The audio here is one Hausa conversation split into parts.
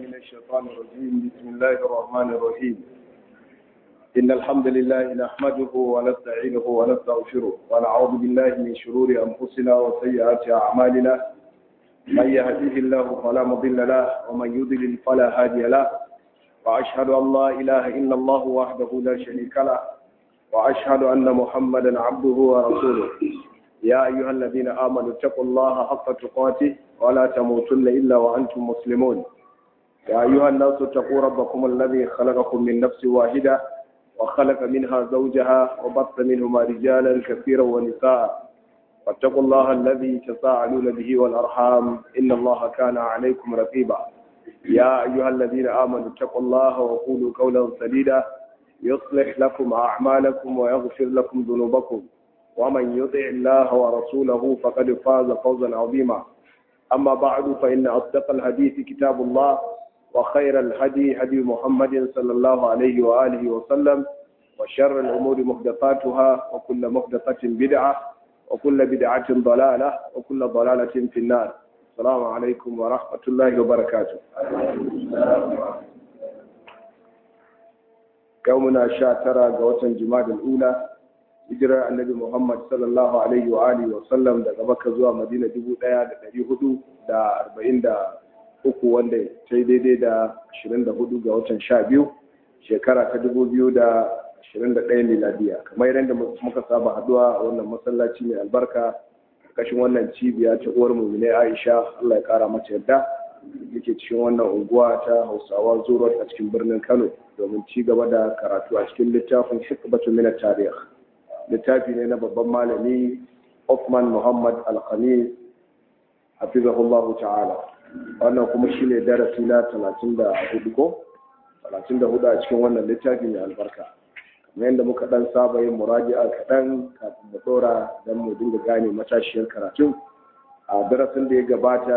من الشيطان الرجيم بسم الله الرحمن الرحيم إن الحمد لله نحمده ونستعينه ونستغفره ونعوذ بالله من شرور أنفسنا وسيئات أعمالنا من يهديه الله فلا مضل له ومن يضلل فلا هادي له وأشهد أن لا إله إلا الله وحده لا شريك له وأشهد أن محمدا عبده ورسوله يا أيها الذين آمنوا اتقوا الله حق تقاته ولا تموتن إلا وأنتم مسلمون يا أيها الناس اتقوا ربكم الذي خلقكم من نفس واحدة وخلق منها زوجها وبث منهما رجالا كثيرا ونساء واتقوا الله الذي تساءلون به والأرحام إن الله كان عليكم رقيبا يا أيها الذين آمنوا اتقوا الله وقولوا قولا سديدا يصلح لكم أعمالكم ويغفر لكم ذنوبكم ومن يطع الله ورسوله فقد فاز فوزا عظيما أما بعد فإن أصدق الحديث كتاب الله وخير الهدي هدي محمد صلى الله عليه وآله وسلم وشر الأمور محدثاتها وكل محدثة بدعة وكل بدعة ضلالة وكل ضلالة في النار السلام عليكم ورحمة الله وبركاته يومنا شاترا قوة جماد الأولى hijirar annabi Muhammad sallallahu alaihi wa alihi wa sallam daga Makka zuwa Madina dubu ɗaya da ɗari hudu da arba'in da uku wanda ta yi daidai da ashirin da hudu ga watan sha biyu shekara ta dubu biyu da ashirin da ɗaya miladiya kamar yadda muka saba haduwa a wannan masallaci mai albarka ƙarƙashin wannan cibiya ta uwar mumine Aisha Allah ya ƙara mata yadda yake cikin wannan unguwa ta Hausawa Zuro a cikin birnin Kano domin ci gaba da karatu a cikin littafin Hikmatu min tarikh littafi ne na babban malami Uthman Muhammad Al-Khamis hafizahullahu ta'ala wannan kuma shine darasi na 34 ko 34 a cikin wannan littafi mai albarka kamar yadda muka dan saba yin muraji'a kaɗan kafin mu dora don mu dinga gane matashiyar karatun a darasin da ya gabata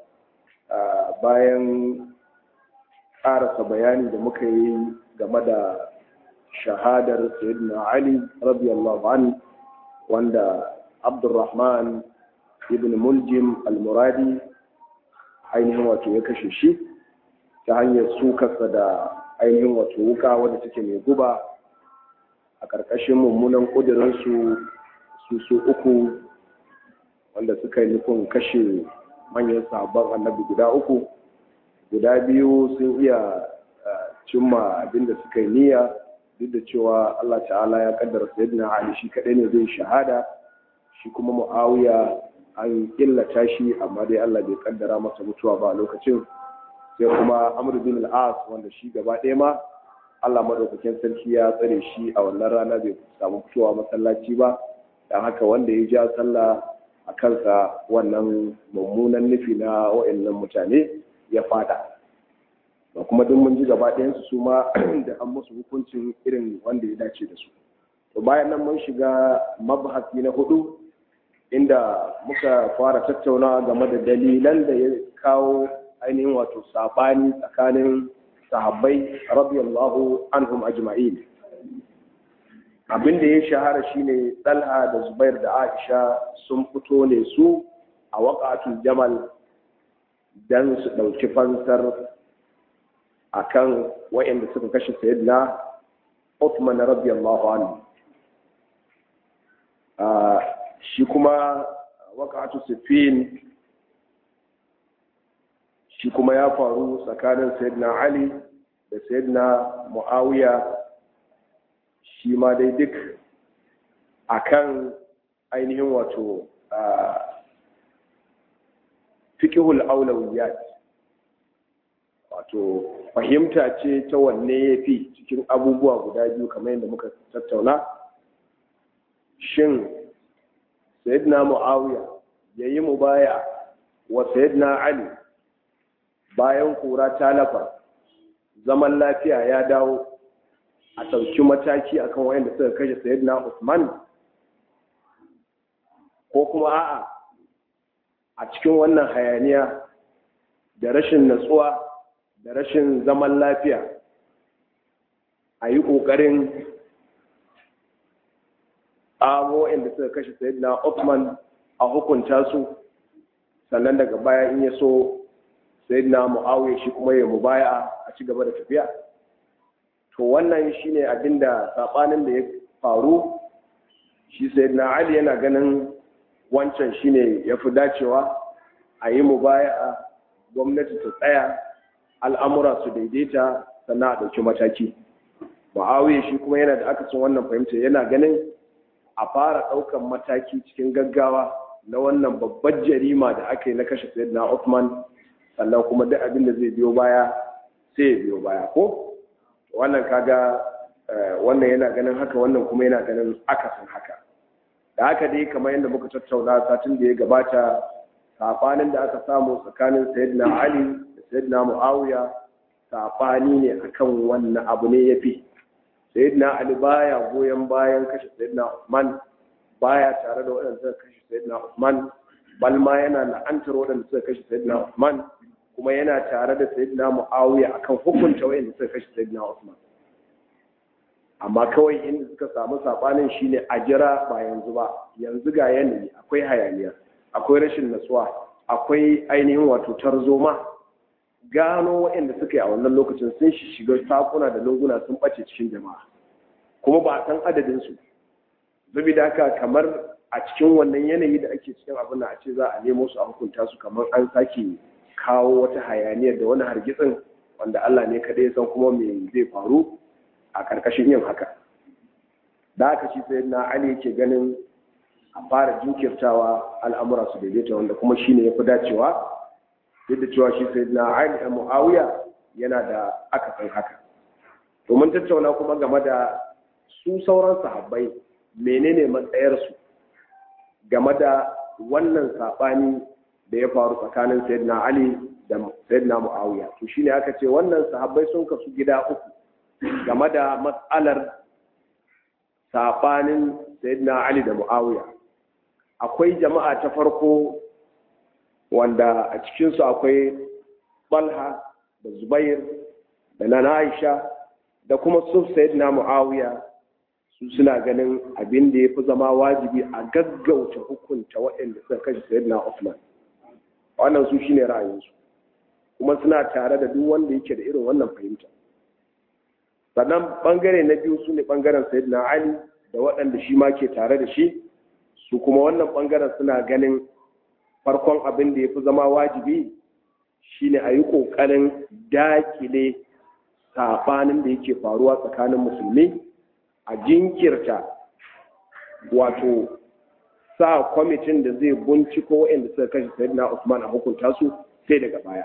bayan ƙarasa bayani da muka yi game da shahadar sayyidina ali radiyallahu an wanda abdurrahman ibn muljim al-muradi ainihin wato ya kashe shi ta hanyar sukarsa da ainihin wato wuka wadda take mai guba a ƙarƙashin mummunan ƙudurinsu su su uku wanda suka yi nufin kashe manyan sahabban annabi guda uku guda biyu sun iya cimma abinda suka yi niyya duk da cewa Allah ta'ala ya kaddara sayyidina Ali shi kadai ne zai shahada shi kuma Muawiya an illata shi amma dai Allah bai kaddara masa mutuwa ba a lokacin sai kuma Amr bin al-As wanda shi gaba ɗaya ma Allah madaukakin sarki ya tsare shi a wannan rana bai samu fitowa masallaci ba dan haka wanda ya ja sallah a kansa wannan mummunan nufi na wa'annan mutane ya fada ba kuma duk mun ji gaba ɗayansu su ma da an musu hukuncin irin wanda ya dace da su to bayan nan mun shiga mabhasi na hudu inda muka fara tattauna game da dalilan da ya kawo ainihin wato sabani tsakanin sahabbai radiyallahu anhum ajma'in abin da ya shahara shine Talha da Zubair da Aisha sun fito ne su a waqatul jamal dan su ɗauki fansar akan wa'anda suka kashe sayyidina Uthman radiyallahu anhu shi kuma waqatu sifin shi kuma ya faru tsakanin sayyidina Ali da sayyidina Muawiya shi ma dai duk akan ainihin wato fiqhul awlawiyat wato fahimta ce ta wanne ya fi cikin abubuwa guda biyu kamar yadda muka tattauna shin sayyidina mu'awiya ya yi mubaya wa sayyidina ali bayan kura ta lafa zaman lafiya ya dawo a ɗauki mataki akan wayanda suka kashe sayyidina usman ko kuma a'a a cikin wannan hayaniya da rashin natsuwa da rashin zaman lafiya a yi ƙoƙarin amo inda suka kashe sayyidina Uthman a hukunta su sannan daga baya in ya so sayyidina muawiya shi kuma ya mubaya a ci gaba da tafiya to wannan shine abinda sabanin da ya faru shi sayyidina ali yana ganin wancan shine yafi dacewa a yi mubaya gwamnati ta tsaya al'amura su daidaita sannan a ɗauki mataki muawiya shi kuma yana da akasin wannan fahimta yana ganin a fara ɗaukan mataki cikin gaggawa na wannan babbar jarima da aka yi na kashe sayyidina Uthman sannan kuma duk abin da zai biyo baya sai ya biyo baya ko wannan kaga wannan yana ganin haka wannan kuma yana ganin akasin haka da haka dai kamar yadda muka tattauna satin da ya gabata safanin da aka samu tsakanin sayyidina Ali da sayyidina Muawiya safani ne akan wannan abu ne yafi sayyidina Ali baya goyon bayan kashe sayyidina Uthman baya tare da waɗanda suka kashe sayyidina Uthman bal ma yana la'antar waɗanda suka kashe sayyidina Uthman kuma yana tare da sayyidina Muawiya akan hukunta waɗanda suka kashe sayyidina Uthman amma kawai inda suka samu sabanin shine a jira ba yanzu ba yanzu ga yanayi akwai hayaniya akwai rashin natsuwa akwai ainihin wato tarzoma gano waɗanda suka yi a wannan lokacin sun shiga sakuna da lunguna sun ɓace cikin jama'a kuma ba a san adadinsu saboda haka kamar a cikin wannan yanayi da ake cikin abin a ce za a nemo su a hukunta su kamar an sake kawo wata hayaniyar da wani hargitsin wanda Allah ne kaɗai ya san kuma me zai faru a ƙarƙashin yin haka da haka shi sai na Ali yake ganin a fara jinkirtawa al'amura su daidaita wanda kuma shine ya fi dacewa duk da cewa shi sai na Ali a Muawiya yana da akasin haka to mun tattauna kuma game da su sauran sahabbai menene matsayarsu game da wannan saɓani da ya faru tsakanin sayyidina Ali da sayyidina Muawiya to shine aka ce wannan sahabbai sun kasu gida uku game da matsalar saɓanin sayyidina Ali da Muawiya akwai jama'a ta farko wanda a cikinsu akwai Balha da Zubair da Nana Aisha da kuma su sayyidina Muawiya su suna ganin abin da ya fi zama wajibi a gaggauta hukunta waɗanda suka kashe sayyidina Uthman wannan su shine ra'ayinsu kuma suna tare da duk wanda yake da irin wannan fahimta sannan bangare na biyu su ne bangaren sayyidina Ali da waɗanda shi ma ke tare da shi su kuma wannan bangaren suna ganin farkon abin da ya fi zama wajibi shine a yi ƙoƙarin dakile saɓanin da yake faruwa tsakanin musulmi a jinkirta wato sa kwamitin da zai binciko waɗanda suka kashe sayyidina Usman a hukunta su sai daga baya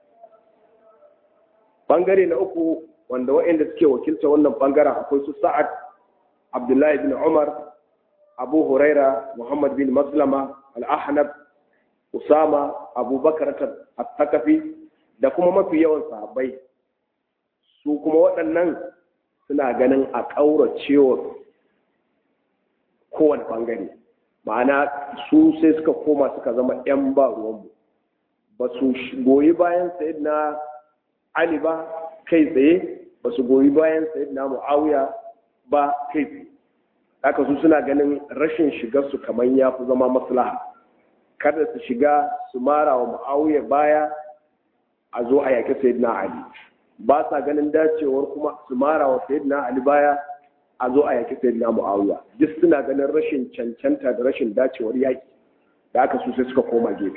bangare na uku wanda waɗanda suke wakilta wannan bangaren akwai su Sa'ad Abdullahi bin Umar Abu Huraira Muhammad bin Maslama Al-Ahnab Usama Abu Bakar at-Takafi da kuma mafi yawan sahabbai su kuma waɗannan suna ganin a ƙauracewa kowane ɓangare ma'ana su sai suka koma suka zama 'yan ba ruwanmu ba su goyi bayan na ali ba kai tsaye ba su goyi bayan na mu'awiya ba kai tsaye haka su suna ganin rashin shigarsu kamar ya fi zama maslaha kada su shiga su mara wa mu'awiya baya a zo a yaƙi sayyidina ali ba sa ganin dacewar kuma su mara wa sayyidina Ali baya a zo a yaki sayyidina Muawiya duk suna ganin rashin cancanta da rashin dacewar yaki da aka su sai suka koma gefe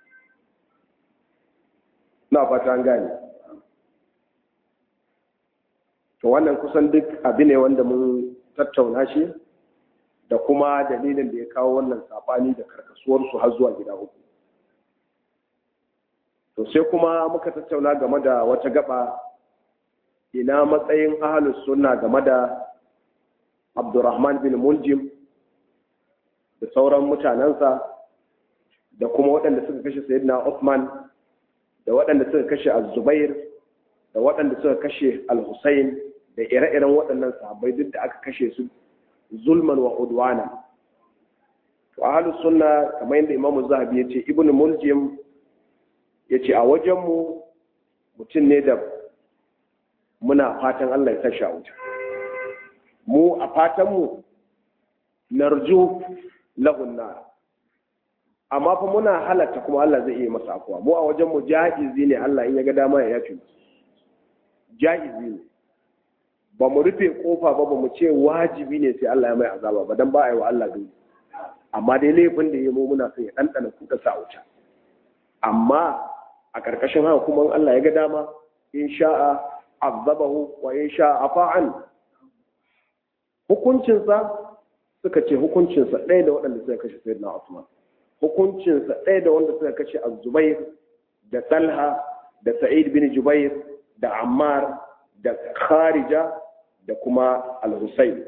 na fata an gane to wannan kusan duk abu ne wanda mun tattauna shi da kuma dalilin da ya kawo wannan sabani da karkasuwarsu har zuwa gida uku to sai kuma muka tattauna game da wata gaba ina matsayin ahalus sunna game da abdurrahman bin muljim da sauran mutanensa da kuma waɗanda suka kashe sayyidina Uthman da waɗanda suka kashe az-zubair da waɗanda suka kashe al-husayn da ire-iren waɗannan sahabbai duk da aka kashe su zulman wa udwana to ahalus sunna kamar yadda imamu zahabi ya ce ibn muljim ya ce a wajenmu mutum ne da muna fatan Allah ya tashi a wuta mu a fatanmu narju lahunna amma fa muna halatta kuma Allah zai iya masa afuwa mu a wajen mu ja'izi ne Allah in ya ga dama ya yafi ja'izi ne ba mu rufe kofa ba ba mu ce wajibi ne sai Allah ya mai azaba ba dan ba a yi wa Allah dole amma dai laifin da ya mu muna son ya ɗanɗana kuka sa wuta amma a ƙarƙashin haka kuma Allah ya ga dama in sha'a azabahu wa in sha'a afa'an hukuncinsa suka ce hukuncinsa ɗaya da waɗanda suka kashe sayyidina Usman hukuncinsa ɗaya da wanda suka kashe Az-Zubair da Talha da Sa'id bin Jubair da Ammar da Kharija da kuma Al-Husayn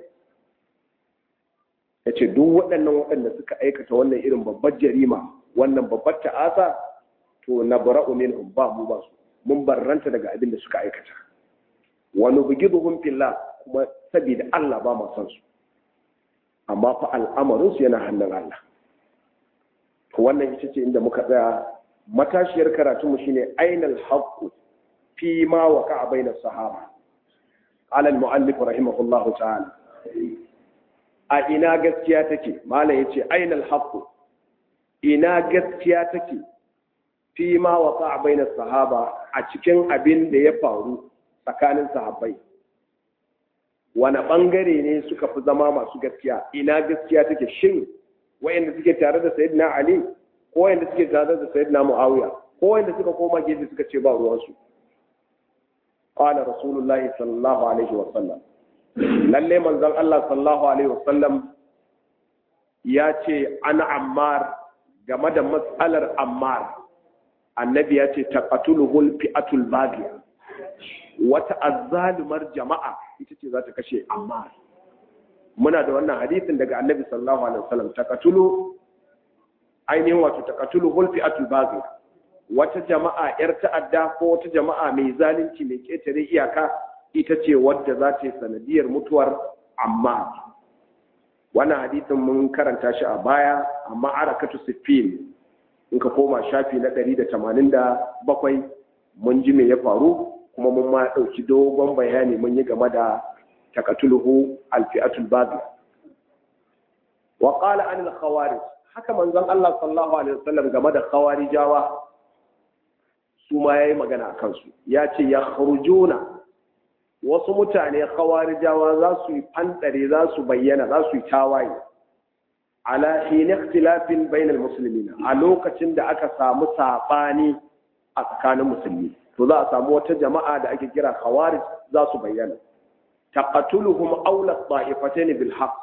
yace duk waɗannan waɗanda suka aikata wannan irin babbar jarima wannan babbar ta'asa to nabra'u minhum ba mu ba su mun barranta daga abin da suka aikata wa nubghiduhum fillah kuma saboda Allah ba mu san su amma fa al'amarin su yana hannun Allah to wannan ita ce inda muka tsaya matashiyar karatu mu shine ainal haqqu fi ma waqa'a baina sahaba qala al muallif rahimahullahu ta'ala a ina gaskiya take malam yace ainal haqqu ina gaskiya take fi ma waqa'a baina sahaba a cikin abin da ya faru tsakanin sahabbai wani bangare ne suka fi zama masu gaskiya ina gaskiya take shin wayanda suke tare da sayyidina ali ko wayanda suke tare da sayyidina muawiya ko wayanda suka koma gefe suka ce ba ruwan su qala rasulullahi sallallahu alaihi wa sallam lalle manzon Allah sallallahu alaihi wa sallam ya ce ana ammar game da matsalar ammar annabi ya ce taqatuluhul fi'atul baghiya wata azzalumar jama'a ita ce za ta kashe ammar muna da wannan hadisin daga annabi sallallahu alaihi wasallam takatulu ainihin wato takatulu hulfi atul bazi wata jama'a yar ta'adda ko wata jama'a mai zalunci mai ketare iyaka ita ce wadda za ta yi sanadiyar mutuwar amma wannan hadisin mun karanta shi a baya amma arakatu siffin in ka koma shafi na 187 mun ji me ya faru kuma mun ma ɗauki dogon bayani mun yi game da takatuluhu alfi'atul baghi wa qala anil khawarij haka manzon Allah sallallahu alaihi wasallam game da khawarijawa su ma yayi magana akan su ya ce ya khurujuna wasu mutane khawarijawa za su yi fandare za su bayyana za su yi tawaye ala hin ikhtilafin bainal muslimin a lokacin da aka samu sabani a tsakanin musulmi to za a samu wata jama'a da ake kira khawarij za su bayyana taqatuluhum awla ta'ifatayn bil haqq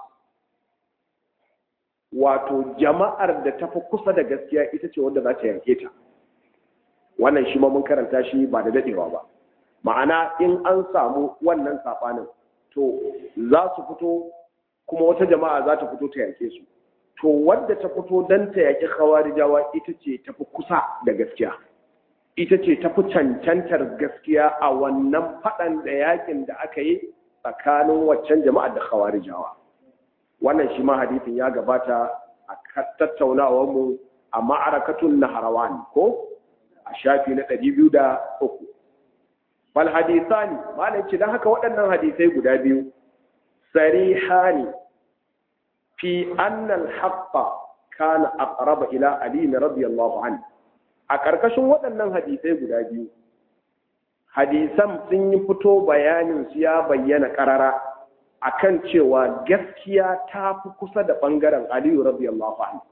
wato jama'ar da tafi kusa da gaskiya ita ce wanda za ta yanke ta wannan shi ma mun karanta shi ba da dadewa ba ma'ana in an samu wannan sabanin to za su fito kuma wata jama'a za ta fito ta yake su to wadda ta fito dan ta yaki khawarijawa ita ce tafi kusa da gaskiya ita ce tafi cancantar gaskiya a wannan faɗan da yakin da aka yi tsakanin waccan jama'ar da khawarijawa wannan shi ma hadisin ya gabata a tattaunawar mu a ma'arakatun naharawan ko a shafi na ɗari biyu da uku bal hadisani malam ce don haka waɗannan hadisai guda biyu sarihani fi annal haqqa kana aqraba ila ali radiyallahu anhu a ƙarƙashin waɗannan hadisai guda biyu hadisan sun yi fito bayanin su ya bayyana ƙarara akan cewa gaskiya ta fi kusa da ɓangaren aliyu radiyallahu anhu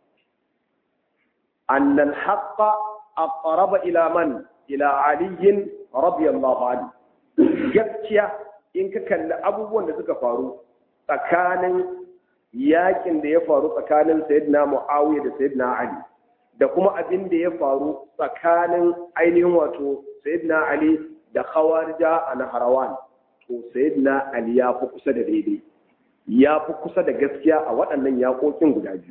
annal haqqa aqraba ila man ila aliyin radiyallahu anhu gaskiya in ka kalli abubuwan da suka faru tsakanin yakin da ya faru tsakanin sayyidina muawiya da sayyidina ali da kuma abin da ya faru tsakanin ainihin wato sayyidina ali da khawarija a naharawan to sayyidina ali ya fi kusa da daidai ya fi kusa da gaskiya a waɗannan yaƙoƙin guda biyu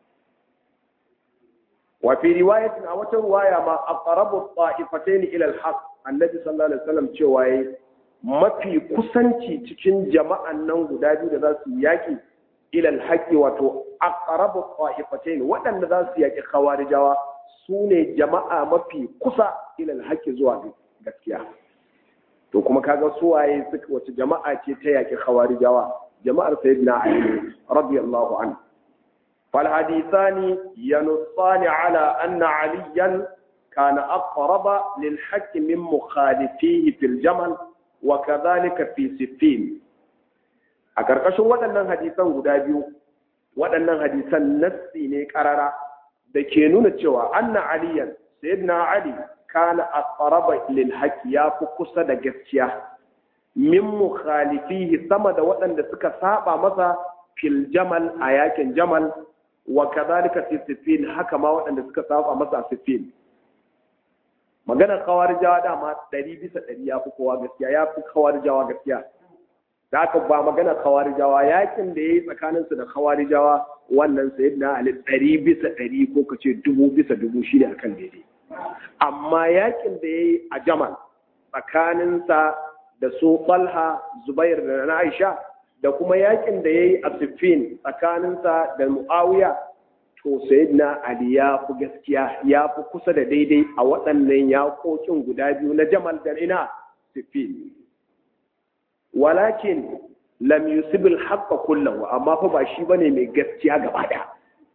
wa fi riwayatin a wata ruwaya ma aqrabu ta'ifatayn ila al-haq annabi sallallahu alaihi wasallam cewa yayi mafi kusanci cikin jama'an nan guda biyu da za su yaki ila al-haq wato aqrabu ta'ifatayn waɗanda za su yaki khawarijawa su ne jama'a mafi kusa ila al-haq zuwa gaskiya to kuma kaga su waye suka wace jama'a ce ta yaki khawarijawa jama'ar sayyidina ali radiyallahu anhu فالحديثان ينصان على أن عليا كان أقرب للحق من مخالفيه في الجمل وكذلك في سفين أكركش waɗannan hadisan guda biyu waɗannan hadisan nassi ne ƙarara da ke nuna cewa anna aliyan sayyidina ali kana aqraba lil haqq ya fi kusa da gaskiya min mukhalifihi sama da waɗanda suka saba masa fil jamal a yakin jamal wa kadhalika fi sifin haka ma waɗanda suka saba masa a sifin maganar kawarijawa dama ɗari bisa ɗari ya fi kowa gaskiya ya fi kawarijawa gaskiya da haka ba maganar kawarijawa yakin da ya yi tsakaninsu da kawarijawa wannan sayid na ali ɗari bisa ɗari ko ka ce dubu bisa dubu shi ne akan daidai amma yakin da ya yi a jamal tsakaninsa da su ɓalha zubair da na aisha da kuma yakin da ya yi a siffin tsakaninsa da mu'awiya to sayyidina ali ya fi gaskiya ya fi kusa da daidai a waɗannan yakokin guda biyu na jamal da ina siffin walakin lam yusibil haqqa kullahu amma fa ba shi bane mai gaskiya gaba da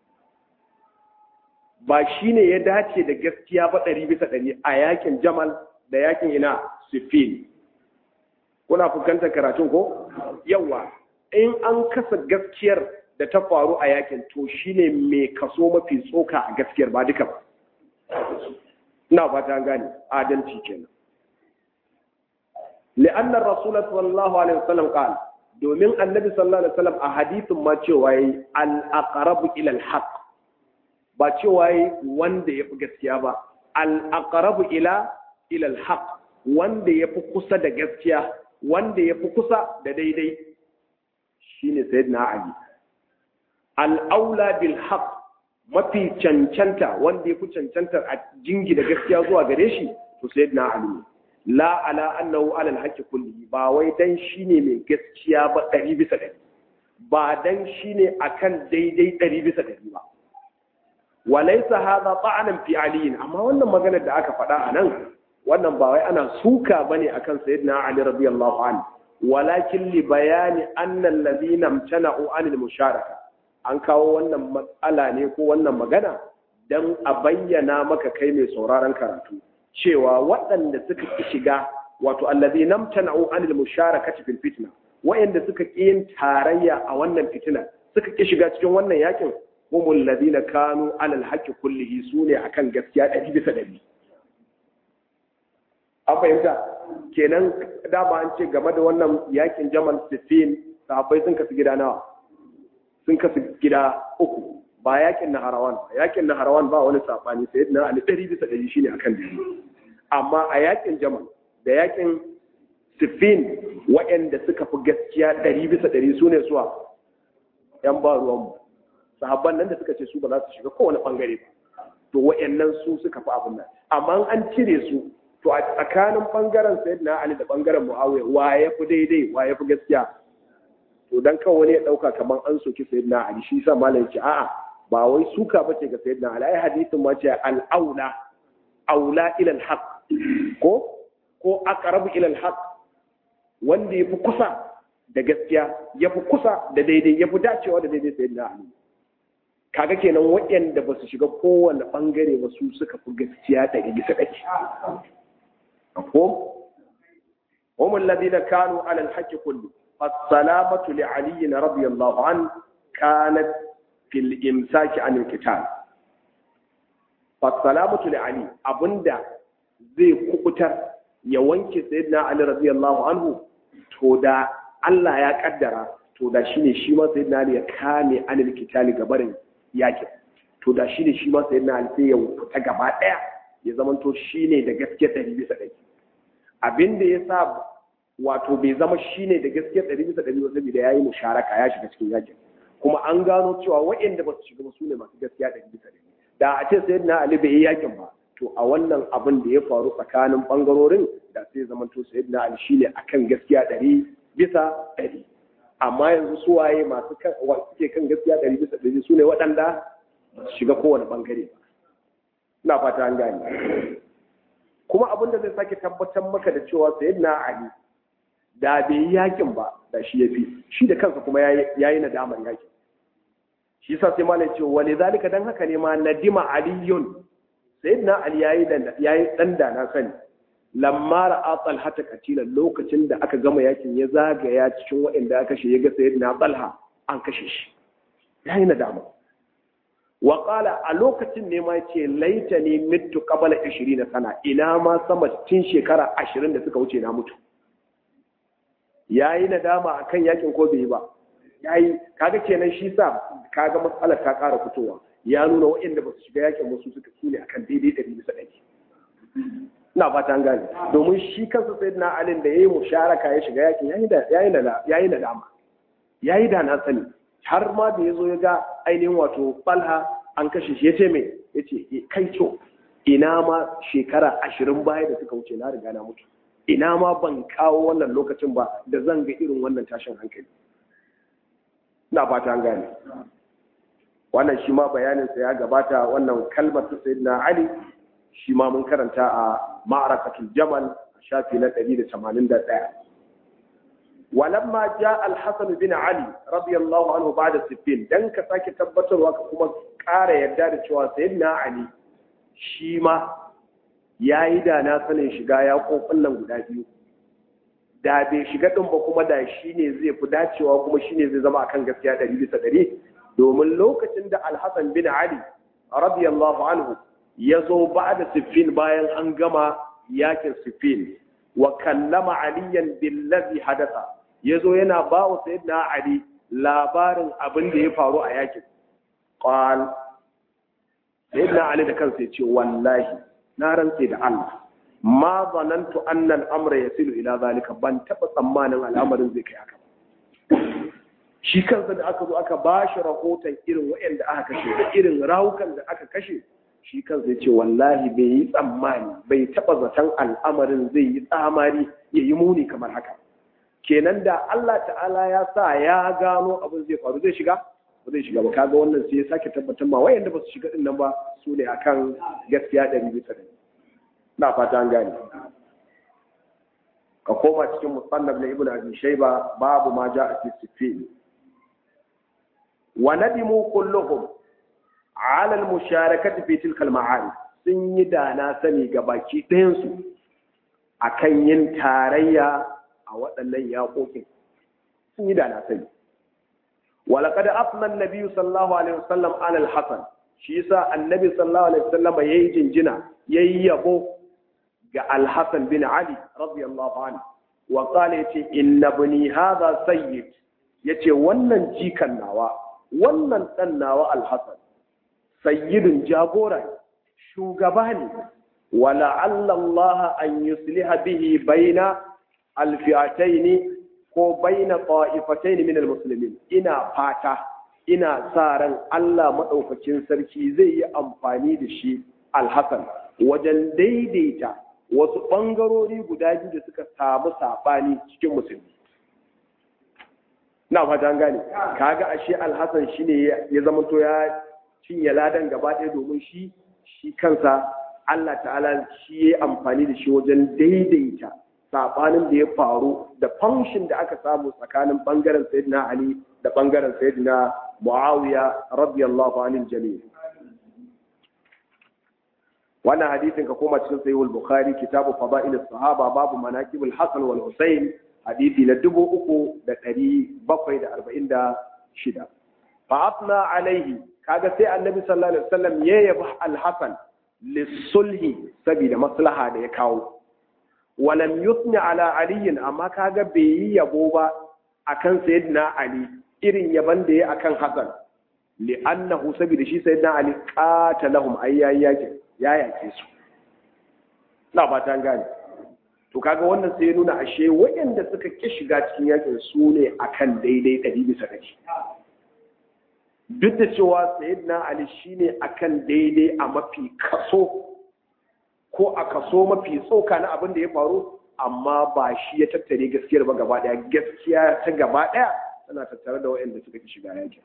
ba shi ne ya dace da gaskiya ba ɗari bisa ɗari a yakin jamal da yakin ina siffin kuna fuskantar karatun ko yawa in an kasa gaskiyar da ta faru a yakin to shine mai kaso mafi tsoka a gaskiyar ba duka ba ina fata gane adalci kenan لأن الرسول صلى الله عليه وسلم قال domin annabi sallallahu alaihi wasallam a hadithin ma cewa yi al-aqrabu ila al-haq ba cewa yi wanda yafi gaskiya ba al-aqrabu ila ila al-haq wanda yafi kusa da gaskiya wanda yafi kusa da daidai shine sayyidina ali al-aula bil haq mafi cancanta wanda yafi cancanta a jingi da gaskiya zuwa gare shi to sayyidina ali la ala annahu ala alhaqi kulli ba wai dan shine mai gaskiya ba ɗari bisa ɗari ba dan shine akan daidai ɗari bisa ɗari ba walaysa hadha ta'anan fi ali amma wannan maganar da aka faɗa anan wannan ba wai ana suka bane akan sayyidina ali radiyallahu anhu walakin li bayani anna alladhina imtana'u anil musharaka an kawo wannan matsala ne ko wannan magana dan a bayyana maka kai mai sauraron karatu cewa waɗanda suka ki shiga wato allazi namtana'u anil musharakati fil fitna wayanda suka ki yin tarayya a wannan fitina suka ki shiga cikin wannan yakin humul ladina kanu alal haqqi kullihi sune akan gaskiya ɗari bisa ɗari an fahimta kenan dama an ce game da wannan yakin jamal sifin sahabbai sun kasu gida nawa sun kasu gida uku ba yakin naharawan ba yakin naharawan ba wani sabani sai na ali ɗari bisa ɗari shine akan dare amma a yakin jamal da yakin sifin waɗanda suka fi gaskiya ɗari bisa ɗari su ne suwa yan ba ruwanmu sahabban nan da suka ce su ba za su shiga kowane ɓangare ba to waɗannan su suka fi abin nan amma an cire su to a tsakanin ɓangaren sayyidina ali da ɓangaren muawiya wa ya fi daidai wa ya fi gaskiya to dan kawai wani ya ɗauka kamar an soki sayyidina ali shi sa malam ce a'a ba wai suka bace ga sayyidina ali ai hadisin ma ce al-aula aula ila al-haq ko ko aqrabu ila al-haq wanda yafi kusa da gaskiya yafi kusa da daidai yafi dacewa da daidai sayyidina ali kaga kenan waɗanda ba su shiga kowane bangare ba su suka fi gaskiya ɗari bisa ɗari ko هم الذين كانوا على الحق كله فالسلامة لعلي رضي الله عنه كانت في الإمساك عن القتال فالسلامة لعلي أبندا زي كوكتر يوانك سيدنا علي رضي الله عنه تودا الله يا قدر تودا شيني شيما سيدنا علي كامي عن القتال gabarin yakin to da shine shi ma sayyidina Ali sai ya fita gaba daya ya zamanto shine da gaskiya ɗari bisa ɗari abin da ya sa wato bai zama shine da gaskiya ɗari bisa ɗari ba saboda ya yi musharaka ya shiga cikin yakin kuma an gano cewa waɗanda ba su shiga ba su ne masu gaskiya ɗari bisa ɗari da a ce sayyidina Ali bai yi yakin ba to a wannan abin da ya faru tsakanin bangarorin da sai zama to sayyidina Ali shine akan gaskiya ɗari bisa ɗari amma yanzu su waye masu kan suke kan gaskiya ɗari bisa ɗari su ne waɗanda ba su shiga kowane bangare ba ina fata an gane kuma abin da zai sake tabbatar maka da cewa sayyidina Ali da bai yi yakin ba da shi ya fi shi da kansa kuma ya yi nadamar yakin shi sa sai malai ce wani zalika dan haka ne ma nadima aliyun sayyidina ali yayi dan yayi dan da na sani lamma ra'a talha ta katila lokacin da aka gama yakin ya zagaya cikin waɗanda aka kashe ya ga sayyidina talha an kashe shi yayi nadama wa qala a lokacin ne ma yace laitani mittu qabla 20 sana ina ma sama tun shekara 20 da suka wuce na mutu yayi nadama akan yakin ko bai ba yayi kaga kenan shi sa kaga matsalar ta ƙara fitowa ya nuna waɗanda ba su shiga yakin wasu suka sune akan daidai ɗari bisa ɗari ina fata an gane domin shi kansa sai na alin da ya yi musharaka ya shiga yakin yayi da dama yayi da na sani har ma da ya zo ya ga ainihin wato balha an kashe shi ya ce mai ya ce kai co ina ma shekara ashirin baya da suka wuce na riga na mutu ina ma ban kawo wannan lokacin ba da zan ga irin wannan tashin hankali ina fata an gane wannan shi ma bayaninsa ya gabata wannan kalmar ta sayyidina ali shi ma mun karanta a ma'arakatul jamal a shafi na 181 walamma ja al-hasan bin ali radiyallahu anhu ba'da siffin dan ka sake tabbatarwa ka kuma ƙara yarda da cewa sayyidina ali shi ma yayi da na sanin shiga ya kofin nan guda biyu da bai shiga din ba kuma da shi ne zai fi dacewa kuma shi ne zai zama akan gaskiya ɗari bisa ɗari domin lokacin da al-hasan bin ali radiyallahu anhu ya zo ba da siffin bayan an gama yakin siffin wa kallama aliyan billazi hadasa ya zo yana ba wa sayyidina ali labarin abin da ya faru a yakin qal sayyidina ali da kansa ya ce wallahi na rantse da Allah ma zanantu anna al-amra yasilu ila zalika ban taba tsammanin al'amarin zai kai haka shi kansa da aka zo aka bashi rahoton irin waɗanda aka kashe da irin rawukan da aka kashe shi kansa ya ce wallahi bai yi tsammani bai taɓa zaton al'amarin zai yi tsamari ya yi muni kamar haka kenan da Allah ta'ala ya sa ya gano abin zai faru zai shiga ba zai shiga ba kaga wannan sai ya sake tabbatar ma wayanda ba su shiga din nan ba su ne akan gaskiya ɗari bisa ɗari na fata an gane ka koma cikin musannaf na ibnu abi shayba babu ma ja'a fi sifin wa nadimu kulluhum ala al-musharakati fi tilka al sun yi da na sani ga baki ɗayan su akan yin tarayya a waɗannan yaƙoƙin sun yi da na sani walaqad afna an-nabi sallallahu alaihi wasallam ala al-hasan shi yasa annabi sallallahu alaihi wasallam yayi jinjina yayi yabo ga al-hasan bin ali radiyallahu anhu wa qala yace inna bani hadha sayyid yace wannan jikan nawa wannan dan nawa al-hasan sayyidun jagora shugaba ne wala Allah an yusliha bihi baina alfi'atayn ko baina qa'ifatayn min almuslimin ina fata ina sa ran Allah madaukakin sarki zai yi amfani da shi alhasan wajen daidaita wasu bangarori guda biyu da suka samu sabani cikin musulmi na fata an gane kaga ashe alhasan shine ya zama to ya cinye ladan gaba ɗaya domin shi shi kansa Allah ta'ala shi ya amfani da shi wajen daidaita saɓanin da ya faru da fanshin da aka samu tsakanin ɓangaren sayyidina Ali da ɓangaren sayyidina Muawiya radiyallahu anil jami' wannan hadisin ka koma cikin sahihul bukhari kitabu fada'il sahaba babu manaqib al-hasan wal husayn hadisi na dubu uku da ɗari bakwai da arba'in da shida fa afna alaihi kaga sai annabi sallallahu alaihi wasallam ya yabi al-hasan lisulhi saboda maslaha da ya kawo walam yusni ala aliyin amma kaga bai yi yabo ba akan sayyidina ali irin yaban da ya akan hasan li'annahu saboda shi sayyidina ali qatalahum ayyayyake ya yake su na ba ta gane to kaga wannan sai ya nuna ashe waɗanda suka ki shiga cikin yakin su ne akan daidai ɗari bisa ɗari duk da cewa sayyidina ali shine akan daidai a mafi kaso ko a kaso mafi tsoka na abin da ya faru amma ba shi ya tattare gaskiyar ba gaba daya gaskiya ta gaba daya tana tattare da waɗanda suka ki shiga yakin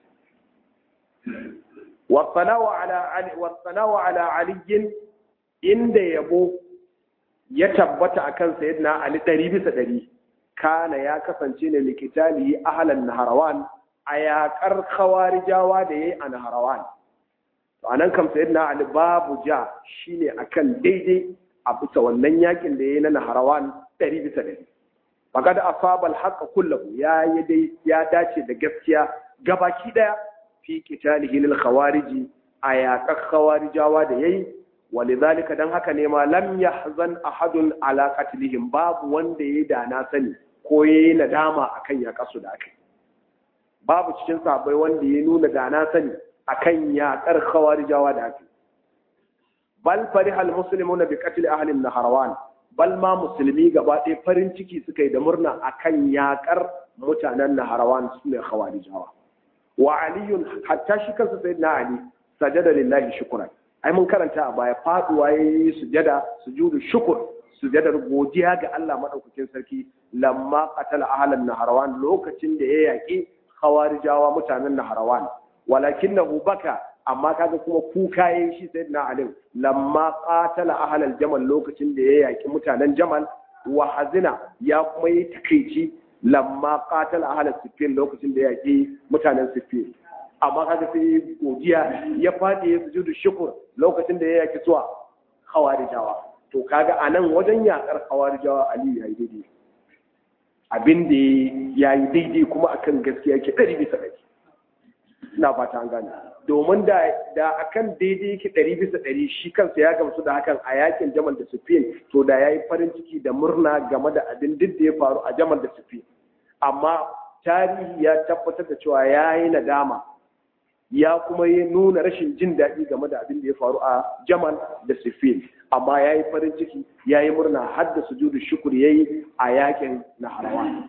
wasanawa ala ali wasanawa ala ali inda yabo ya tabbata akan sayyidina ali ɗari bisa ɗari kana ya kasance ne likitali ahlan naharawan a yaƙar khawarijawa da yayi a naharawan to anan kam sayyidina ali babu ja shine akan daidai a bisa wannan yakin da yayi na naharawan ɗari bisa ɗari faqad asaba al kullahu ya yi dai ya dace da gaskiya gabaki daya fi qitalihi lil khawariji a yaƙar khawarijawa da yayi walidhalika dan haka ne ma lam yahzan ahadun ala qatlihim babu wanda yayi da na sani ko yayi nadama akan yaƙarsu da aka babu cikin sahabbai wanda ya nuna da na sani akan yaƙar khawarijawa da aka bal fariha almuslimuna bi qatl ahli naharawan bal ma musulmi gaba ɗaya farin ciki suka yi da murna akan yaƙar mutanen naharawan sune khawarijawa wa aliyun hatta shi kansa sayyidina ali sajada lillahi shukran ai mun karanta a baya faduwa yayi sujada sujudu shukr sujadar godiya ga Allah madaukakin sarki lamma qatala ahlan naharawan lokacin da ya yaki khawarijawa mutanen naharawan walakinahu baka amma kaga kuma kuka yayin shi sayyidina ali lamma qatala ahlal jamal lokacin da ya yaki mutanen jamal wa hazina ya kuma yi takeici lamma qatala ahlal siffin lokacin da ya yaki mutanen siffin amma kaga sai godiya ya fadi ya sujudu shukr lokacin da ya yaki suwa khawarijawa to kaga anan wajen yakar khawarijawa ali ya yi daidai abin da ya yi daidai kuma akan gaskiya ke ɗari bisa ɗari ina fata an gane domin da da akan daidai yake ɗari bisa ɗari shi kansa ya gamsu da hakan a yakin jamal da sufin to da ya yi farin ciki da murna game da abin duk da ya faru a jamal da sufin amma tarihi ya tabbatar da cewa ya yi nadama ya kuma yi nuna rashin jin daɗi game da abin da ya faru a jamal da sufin amma ya yi farin ciki ya yi murna har da sujudu shukur ya yi a yakin na harawa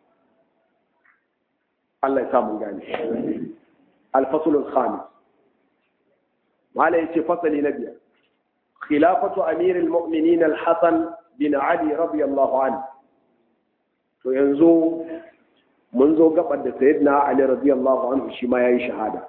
Allah ya samun gane alfasulun khamis mala ya ce fasali na biyar khilafatu amirul mu'minin al-hasan bin ali radiyallahu anhu to yanzu mun zo gabar da sayyidina ali radiyallahu anhu shi ma yayi shahada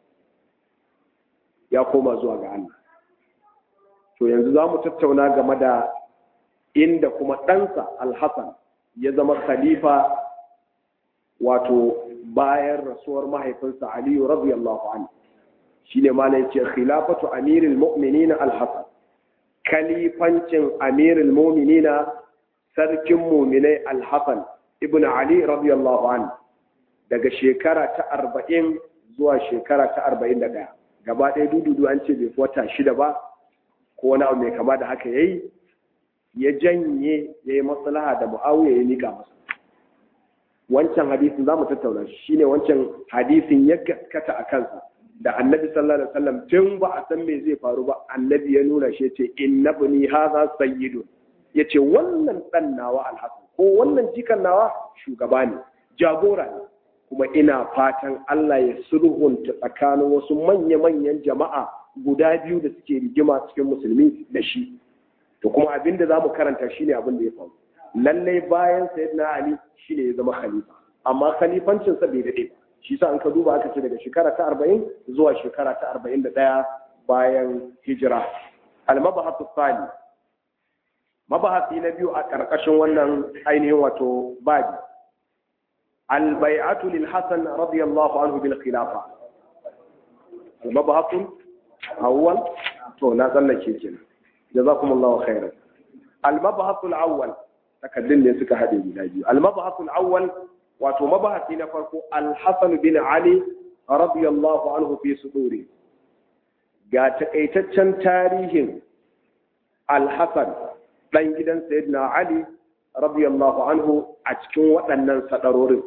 ya koma zuwa ga Allah to yanzu za mu tattauna game da inda kuma ɗansa alhassan ya zama khalifa wato bayan rasuwar mahaifinsa aliyu radiyallahu anhu shine malai ce khilafatu amirul mu'minina alhassan kalifancin amirul mu'minina sarkin mu'minai alhassan ibn ali radiyallahu anhu daga shekara ta arba'in zuwa shekara ta arba'in da ɗaya gaba ɗaya dududu an ce bai fi wata shida ba ko wani abu mai kama da haka yayi ya janye ya yi maslaha da mu'awiya ya nika masa wancan hadisin za mu tattauna shi shine wancan hadisin ya gaskata a kansa da annabi sallallahu alaihi wasallam tun ba a san me zai faru ba annabi ya nuna shi ce innabni hadha sayyidun yace wannan dan nawa alhasan ko wannan jikan nawa shugaba ne jagora ne kuma ina fatan Allah ya sulhunta tsakanin wasu manya-manyan jama'a guda biyu da suke rigima cikin musulmi da shi to kuma abin da za mu karanta shine abin da ya faru lallai bayan sayyidina ali shine ya zama khalifa amma khalifancinsa bai daɗe ba shi sa an ka duba aka ce daga shekara ta arba'in zuwa shekara ta arba'in da ɗaya bayan hijira almabahatu tsali mabahasi na biyu a ƙarƙashin wannan ainihin wato babi البيعة للحسن رضي الله عنه بالخلافة المبحث أول تو لا ظل شيء جزاكم الله خيرا المبحث الأول تكلم لي سكا هذه المبحث الأول واتو مبحث نفرق الحسن بن علي رضي الله عنه في صدوره ga takaitaccen tarihin alhassan ɗan gidan sayyidina ali radiyallahu anhu a cikin waɗannan sadarorin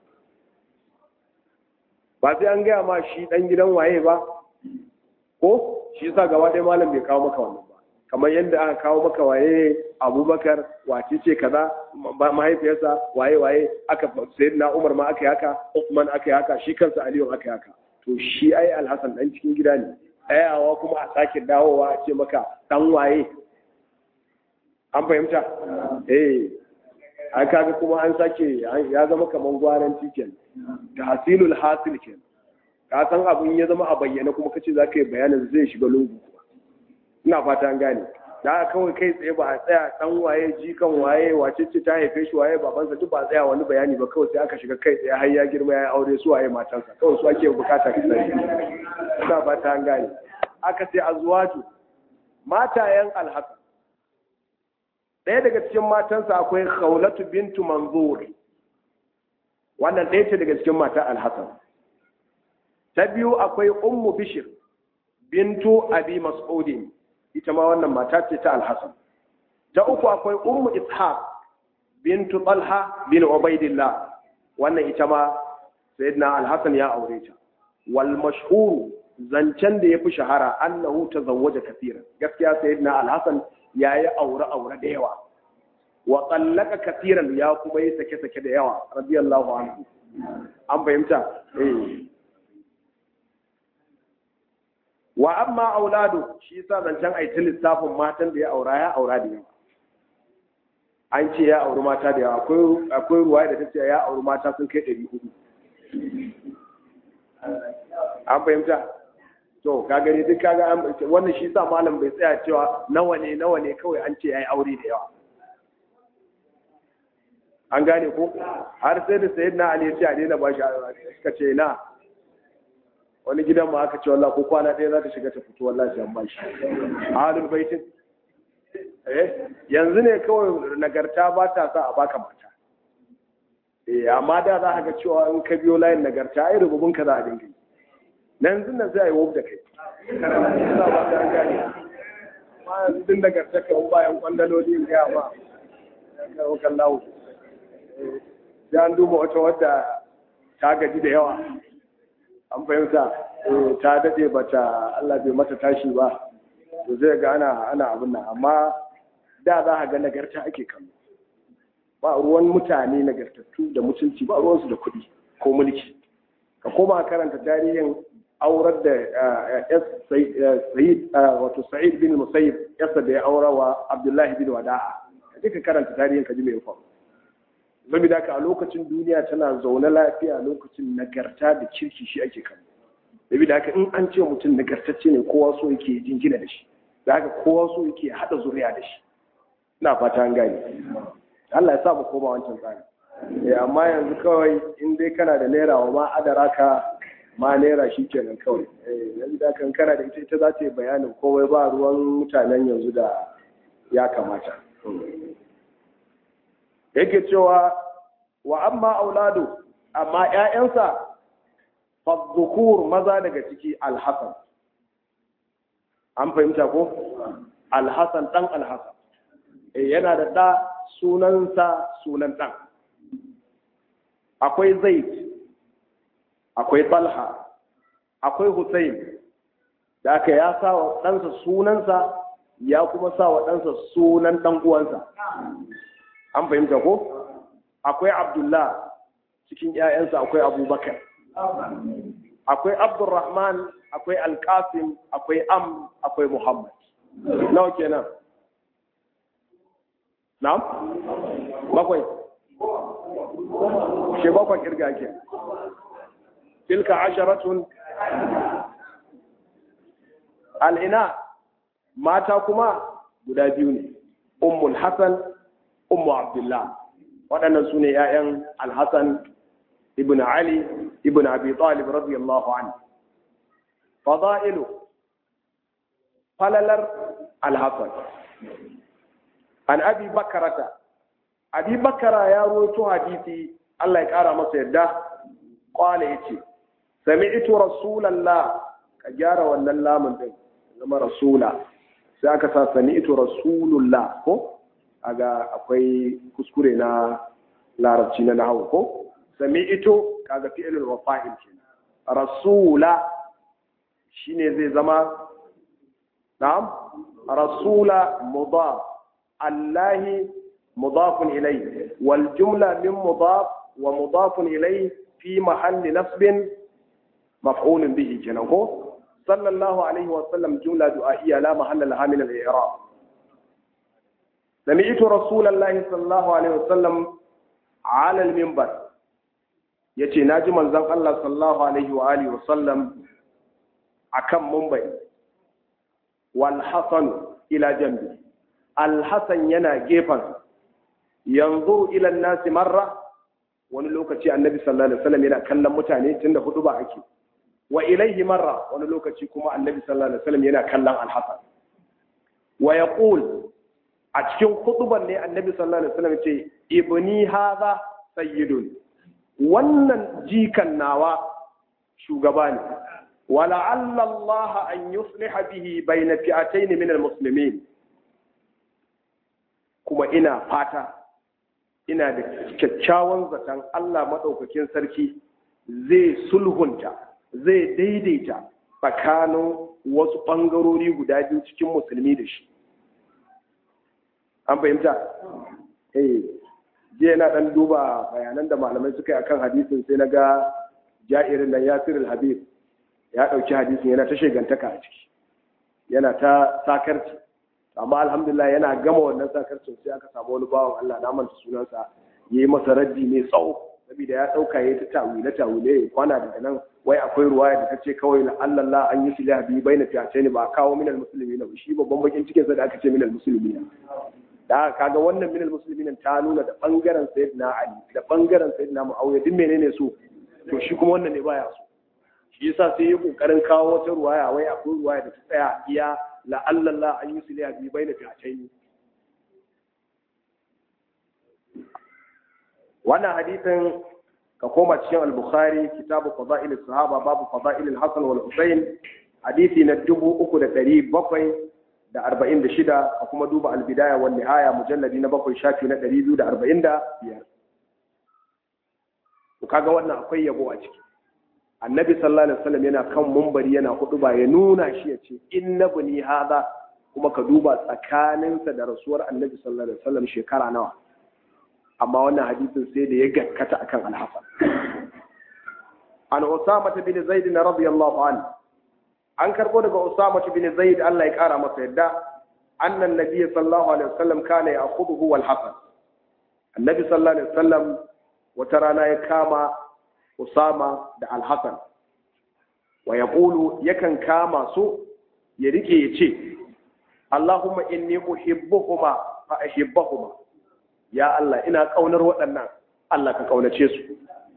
ba sai an gaya ma shi ɗan gidan waye ba ko shi sa gaba ɗaya malam bai kawo maka wannan ba kamar yadda aka kawo maka waye abubakar wace ce kaza mahaifiyarsa waye waye aka sayi na umar ma aka yi haka usman aka yi haka shi kansa aliyu aka yi haka to shi ai alhassan ɗan cikin gida ne ɗayawa kuma a sake dawowa a ce maka ɗan waye an fahimta eh an kaga kuma an sake ya zama kamar gwaran tiken da hasilul hasil ke ka san abin ya zama a bayyana kuma kace za ka yi bayanin zai shiga lungu ina fata an gane da kawai kai tsaye ba a tsaya dan waye jikan waye wace ce ta haife shi waye babansa duk ba tsaya wani bayani ba kawai sai aka shiga kai tsaye har ya girma ya aure su waye matansa kawai su ake bukata ka sani ina ba ta gane aka ce azwaju matayen alhasan ɗaya daga cikin matansa akwai khawlatu bintu manzur wannan ɗaya ce daga cikin mata alhassan ta biyu akwai ummu bishir bintu abi mas'udin ita ma wannan mata ce ta alhassan ta uku akwai ummu ishaq bintu talha bin ubaidillah wannan ita ma sayyidina alhassan ya aure ta wal mashhur zancen da yafi shahara annahu tazawwaja kaseeran gaskiya sayyidina alhassan yayi aure aure da yawa wa tsallaka kafiran ya kuma yi sake-sake da yawa radiyallahu anhu an fahimta eh wa amma auladu shi yasa zancen aitin lissafin matan da ya aura ya aura da yawa an ce ya auri mata da yawa akwai akwai ruwa da tace ya auri mata sun kai 400 an fahimta to ka gani duk kaga wannan shi yasa malam bai tsaya cewa nawa ne nawa ne kawai an ce yayi aure da yawa an gane ko har sai da sayid na ali ce a daina ba shi suka ce na wani gidan ma aka ce wallah ko kwana ɗaya za ta shiga ta fito wallah sai an ba shi halin baitin eh yanzu ne kawai nagarta ba ta sa a baka mata eh amma da za ka ga cewa in ka biyo layin nagarta ai rububin ka za a dinga yi yanzu nan sai a yi wuf da kai ina ba ta gane ma yanzu din nagarta ka bayan kwandaloli in gaya ma kan lawo ya an duba wata wadda ta gaji da yawa an fahimta ta daɗe ba ta Allah bai mata tashi ba to zai ga ana ana abin nan amma da za a ga nagarta ake kallo ba ruwan mutane nagartattu da mutunci ba ruwansu da kuɗi ko mulki ka koma karanta tarihin aurar da Sa'id wato Sa'id bin Musayyib yasa da ya aura wa Abdullahi bin Wada'a ka ka karanta tarihin ka ji me ya faru saboda haka a lokacin duniya tana zaune lafiya lokacin nagarta da kirki shi ake kallo saboda haka in an ce mutum nagartacce ne kowa so yake jingina da shi da haka kowa so yake hada zuriya da shi ina fata an gane Allah ya sa mu koma wancan tsari eh amma yanzu kawai in dai kana da naira wa ma adara ka ma naira shi kenan kawai eh yanzu da kan kana da ita ita za ta yi bayanin komai ba ruwan mutanen yanzu da ya kamata yake cewa wa amma auladu amma ƴaƴansa fadhukur maza daga ciki alhasan an fahimta ko alhasan dan alhasan eh yana da da sunansa sunan dan akwai zaid akwai talha akwai husayn da aka ya sa wa ɗansa sunansa ya kuma sa wa ɗansa sunan ɗan uwansa an fahimta ko akwai abdullah cikin ‘ya'yansa akwai abubakar akwai abdurrahman akwai alkasim akwai am akwai muhammad nawa kenan na'am bakwai shi bakwai kirga ke tilka asharatun al'ina mata kuma guda biyu ne ummul hasan ummu abdullah waɗannan su ne ‘ya'yan alhassan ibn ali ibn abi talib radiyallahu anhu fada'ilu falalar alhassan an abi bakarata abi bakara ya roto hadisi Allah ya ƙara masa yadda ƙwale ya ce sami'tu rasulallah ka gyara wannan lamun din zama rasula sai aka sa sami'tu rasulullah ko aga akwai kuskure na larabci na nahawu ko sami'tu kaga fi'ilul wafa'il kenan rasula shine zai zama na'am rasula mudaf allahi mudafun ilayhi wal jumla min mudaf wa mudafun ilayhi fi mahalli nasbin maf'ulun bihi kenan ko sallallahu alaihi wa sallam jumla du'a'iyya la mahalla laha min al-i'rab سمعت رسول الله صلى الله عليه وسلم على المنبر yace naji manzon Allah sallallahu alaihi wa alihi wasallam akan mumbai wal hasan ila jambi alhassan yana gefen yanzu ilan nasi marra wani lokaci annabi sallallahu alaihi wasallam yana kallon mutane tunda hudu ba ake wa ilaihi marra wani lokaci kuma annabi sallallahu alaihi wasallam yana kallon alhassan wa yaqul a cikin huduban ne annabi sallallahu alaihi wasallam ce ibni hadha sayyidun wannan jikan nawa shugaba ne ولعل الله أن يصلح به بين فئتين من المسلمين kuma ina fata ina da kyakkyawan zaton Allah maɗaukakin sarki zai sulhunta zai daidaita tsakanin wasu ɓangarori guda biyu cikin musulmi da shi an fahimta? eh jiya na ɗan duba bayanan da malamai suka yi akan hadisin sai na ga ja'irin nan yasirul habib ya ɗauki hadisin yana ta shegantaka a ciki yana ta sakarci amma alhamdulillah yana gama wannan sakarcin sai aka samu wani bawan Allah na manta sunansa yayi masa raddi mai tsawo saboda ya ɗauka yayi ta tawile tawile ya kwana daga nan wai akwai ruwaya da ta ce kawai la Allah an yi sulha bi baina fi'atayn ba kawo minal muslimina shi babban bakin cikin sa da aka ce minal muslimina da kaga wannan minal muslimina ta nuna da bangaren sayyidina Ali da bangaren sayyidina Muawiya duk menene so to shi kuma wannan ne baya so shi yasa sai ya kokarin kawo wata ruwaya wai akwai ruwaya da ta tsaya iya la'allallah an yi suliya bi bai na fi'atai wannan hadisin ka koma cikin al-bukhari kitabu fada'il sahaba babu fada'il al-hasan wal husayn hadisi na dubu uku da ɗari bakwai da arba'in da shida a kuma duba al-bidaya wal nihaya mujalladi na bakwai shafi na ɗari biyu da arba'in da biyar kaga wannan akwai yabo a ciki annabi sallallahu alaihi wasallam yana kan mumbari yana hudu ba ya nuna shi ya ce inna bani hada kuma ka duba tsakaninsa da rasuwar annabi sallallahu alaihi wasallam shekara nawa amma wannan hadisin sai da ya gaskata akan alhasan an usama bin zaid radiyallahu anhu an karbo daga usama bin zaid Allah ya kara masa yadda annan nabiyyi sallallahu alaihi wasallam kana ya'khudhu wal hasan annabi sallallahu alaihi wasallam wata rana ya kama Usama da Alhassan wa ya ƙulu yakan kama su ya rike ya ce, Allahumma inni uhibbuhuma fa ahibbahuma ya Allah ina ƙaunar waɗannan Allah ka ƙaunace su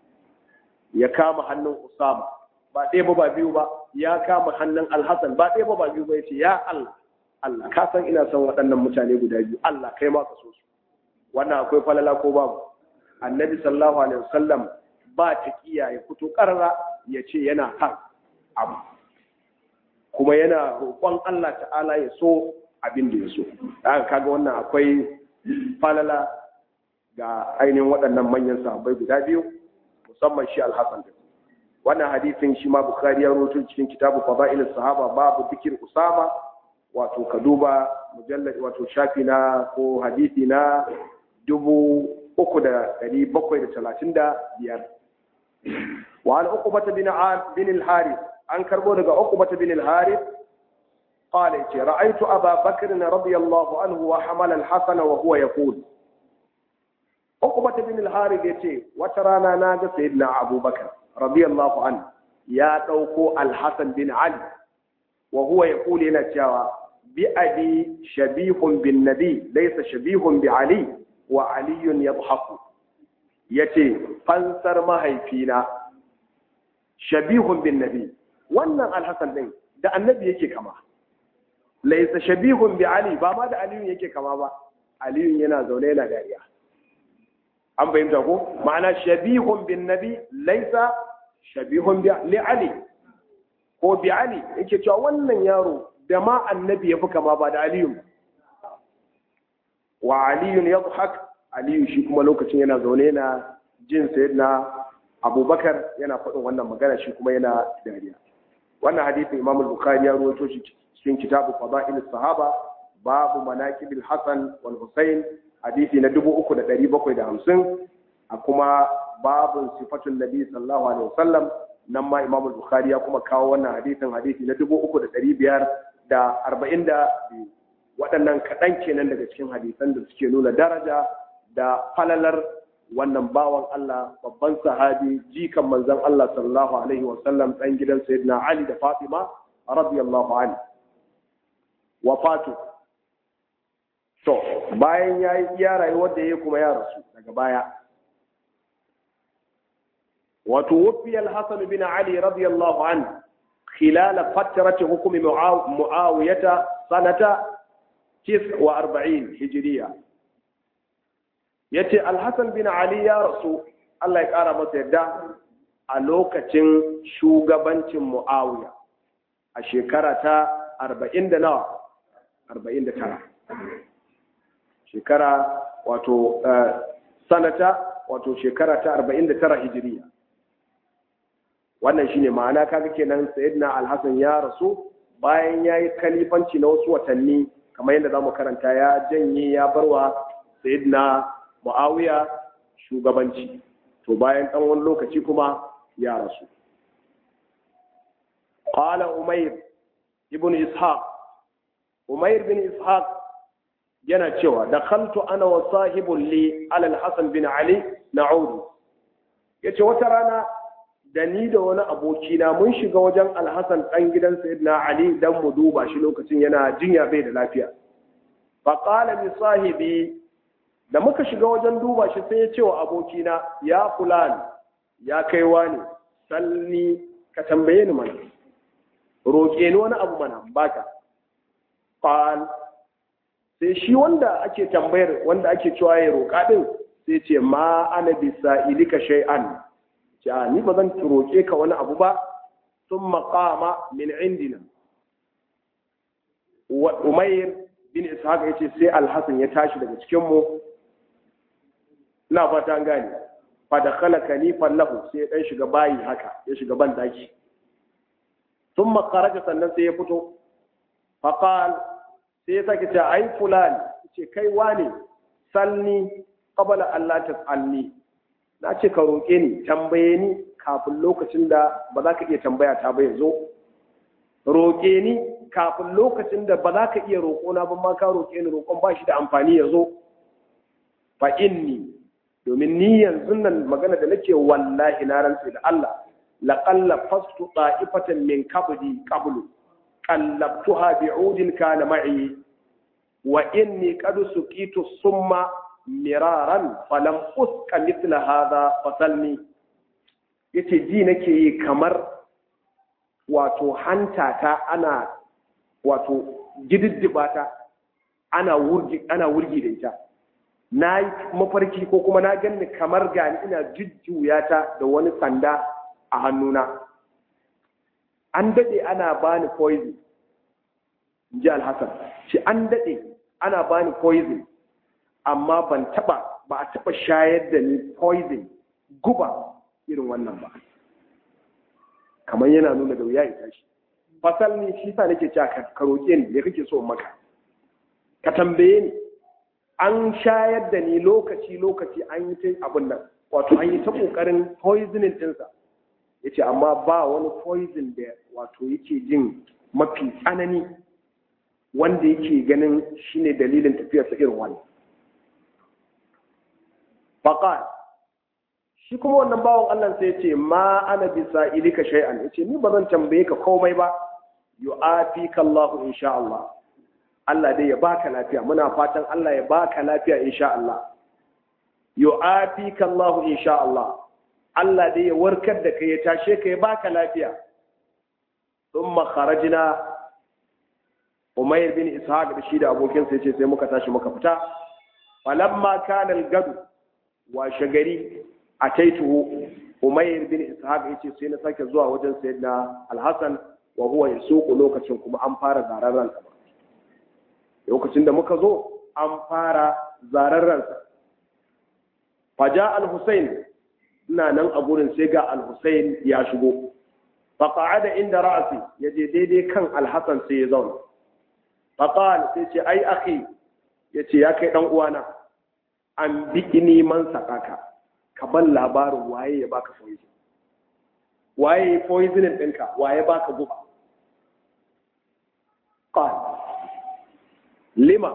ya kama hannun Usama ba ɗaya ba ba biyu ba ya kama hannun Alhassan ba ɗaya ba ba biyu ba ya ce ya Allah Allah ka san ina son waɗannan mutane guda biyu Allah kai ma ka so su wannan akwai falala ko babu annabi sallallahu alaihi wasallam ba ta kiya ya fito karara ya ce yana kan abu kuma yana roƙon Allah ta'ala ya so abin da ya so haka kaga wannan akwai falala ga ainihin waɗannan manyan sahabbai guda biyu musamman shi alhassan da wannan hadisin shi ma bukhari ya rawaito cikin kitabu fadail sahaba babu zikir usama wato ka duba mujallad wato shafi na ko hadisi na dubu uku da ɗari bakwai da talatin da biyar وعن عقبة بن بن الحارث عن كربو دغ عقبة بن الحارث قال رأيت أبا بكر رضي الله عنه وحمل الحسن وهو يقول عقبة بن الحارث يتي وترانا ناغ سيدنا أبو بكر رضي الله عنه يا دوكو الحسن بن علي وهو يقول هنا cewa بأبي شبيه بالنبي ليس شبيه بعلي وعلي يضحك ya ce fansar mahaifina shabihun bin nabi wannan alhassan ɗin da annabi yake kama laisa shabihun bi ali ba ma da aliyun yake kama ba aliyun yana zaune yana dariya an fahimta ko ma'ana shabihun bin nabi laisa shabihun bi li ali ko bi ali yake cewa wannan yaro da ma annabi ya fi kama ba da aliyun wa aliyun yadhhak aliyu shi kuma lokacin yana zaune yana jin na abubakar yana faɗin wannan magana shi kuma yana dariya wannan hadisin imam al-bukhari ya rawaito shi cikin kitabu fada'il sahaba babu manaqib al-hasan wal husayn hadisi na 3750 a kuma babun sifatun nabi sallallahu alaihi wasallam nan ma imam al-bukhari ya kuma kawo wannan hadisin hadisi na 3542 waɗannan kaɗan kenan daga cikin hadisan da suke nuna daraja da falalar wannan bawan Allah babban sahabi jikan manzon Allah sallallahu alaihi wa sallam dan gidan sayyidina Ali da Fatima radiyallahu anhu wafatu to bayan ya yi iya rayuwar da ya kuma ya rasu daga baya wato wufiyar hassan bin ali radiyallahu an khilala fatarati hukumi mu'awiyata sanata 49 hijiriya yace al-hasan bin ali ya rasu Allah ya kara masa yadda a lokacin shugabancin mu'awiya a shekara ta 40 da nawa 49 shekara wato sanata wato shekara ta 49 hijiriya wannan shine ma'ana kaga kenan sayyidina al-hasan ya rasu bayan yayi kalifanci na wasu watanni kamar yadda zamu karanta ya janye ya barwa sayyidina muawiya shugabanci to bayan dan wani lokaci kuma ya rasu qala umayr ibn ishaq umayr bin ishaq yana cewa dakhaltu ana wa sahibun li ala al-hasan bin ali na'udu yace wata rana da ni da wani abokina mun shiga wajen alhassan ɗan gidan sayyidina ali dan mu duba shi lokacin yana jinya bai da lafiya fa qala li sahibi da muka shiga wajen duba shi sai ya ce wa abokina ya fulan ya kai wani salni ka tambaye ni mana roƙe ni wani abu mana baka qal sai shi wanda ake tambayar wanda ake cewa ya roƙa din sai ce ma ana bisa ilika shay'an ja ni ba zan roƙe ka wani abu ba sun maƙama min indina wa umair bin ishaq ya ce sai alhassan ya tashi daga cikinmu ina fata an gane fa da khala kanifan lahu sai ya dan shiga bayi haka ya shiga ban daki sun makaraja sannan sai ya fito faqal sai ya sake ce ai fulani ce kai wane salni qabla Allah tas'alni na ce ka roƙe ni tambaye ni kafin lokacin da ba za ka iya tambaya ta ba zo roƙe ni kafin lokacin da ba za ka iya roƙona ba ma ka roƙe ni roƙon ba shi da amfani ya zo fa inni domin ni yanzu nan magana da nake wallahi na rantsi da Allah laqalla fastu ta'ifatan min qabli qablu qallabtuha bi'udin kana ma'i wa inni qad suqitu summa miraran falam uska mithla hadha fasalni yace ji nake yi kamar wato hanta ta ana wato gididdiba ta ana wurgi ana wurgi da ita na yi mafarki ko kuma na ganni kamar gani ina jujjuya ta da wani sanda a hannuna an dade ana bani poison ji alhassan shi an dade ana bani poison amma ban taba ba a taba shayar da ni poison guba irin wannan ba kamar yana nuna da wuya ita shi fasal ne shi sa nake cewa ka roƙe ni me kake so in maka ka tambaye ni an shayar da ni lokaci lokaci an yi ta abin nan wato an yi ta kokarin poisoning dinsa yace amma ba wani poison da wato yake jin mafi tsanani wanda yake ganin shine dalilin tafiyarsa irin wannan faqal shi kuma wannan bawan Allah sai ya ce ma ana bisa ilika shay'an yace ni ba zan tambaye ka komai ba yu'afika Allahu insha Allah Allah dai ya baka lafiya muna fatan Allah ya baka lafiya insha Allah yu'afika Allahu insha Allah Allah dai ya warkar da kai ya tashe ka ya baka lafiya thumma kharajna Umayr bin Ishaq da shi da abokinsa yace sai muka tashi muka fita falamma kana al-gadu wa shagari ataituhu Umayr bin Ishaq yace sai na sake zuwa wajen Sayyidina Al-Hasan wa huwa yasuqu lokacin kuma an fara zararran sa lokacin da muka zo an fara zararran sa faja Al-Husayn ina nan a gurin sai ga Al-Husayn ya shigo fa qa'ada inda ra'si yaje daidai kan Al-Hasan sai ya zauna fa qala sai ce ai akhi yace ya kai dan uwana an bi'ini man sakaka ka ban labarin waye ya baka poison waye poisoning ɗinka waye baka guba qal lima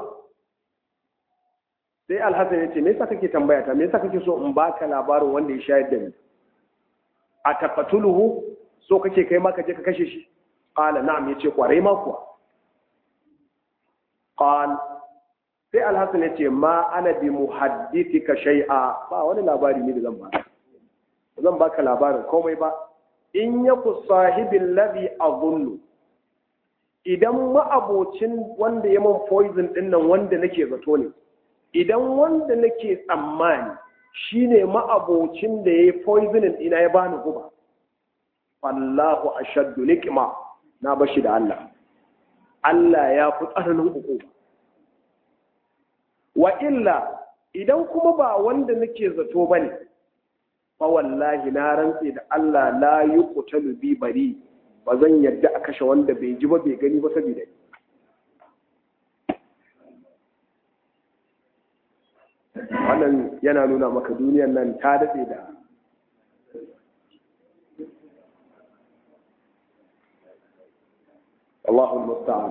sai alhassan ya ce me yasa kake tambaya ta me yasa kake so in baka labarin wanda ya shayar da ni a taqatuluhu so kake kai ma ka je ka kashe shi qala na'am yace kwarai ma kuwa qal sai alhassan ya ce ma ana bi muhaddithika shay'a ba wani labari ne da zan baka zan baka labarin komai ba in yaku sahibin ladhi azunnu idan ma'abocin wanda ya man poison din nan wanda nake zato ne idan wanda nake tsammani shine ma'abocin da ya poisoning ina ya bani guba fallahu ashaddu niqma na bashi da Allah Allah ya fi tsananin hukuma wa illa idan kuma ba wanda nake zato bane fa wallahi na rantse da Allah la yuqtalu bi bari ba zan yadda a kashe wanda bai ji ba bai gani ba saboda ni wannan yana nuna maka duniyar nan ta daɗe da Allahul musta'an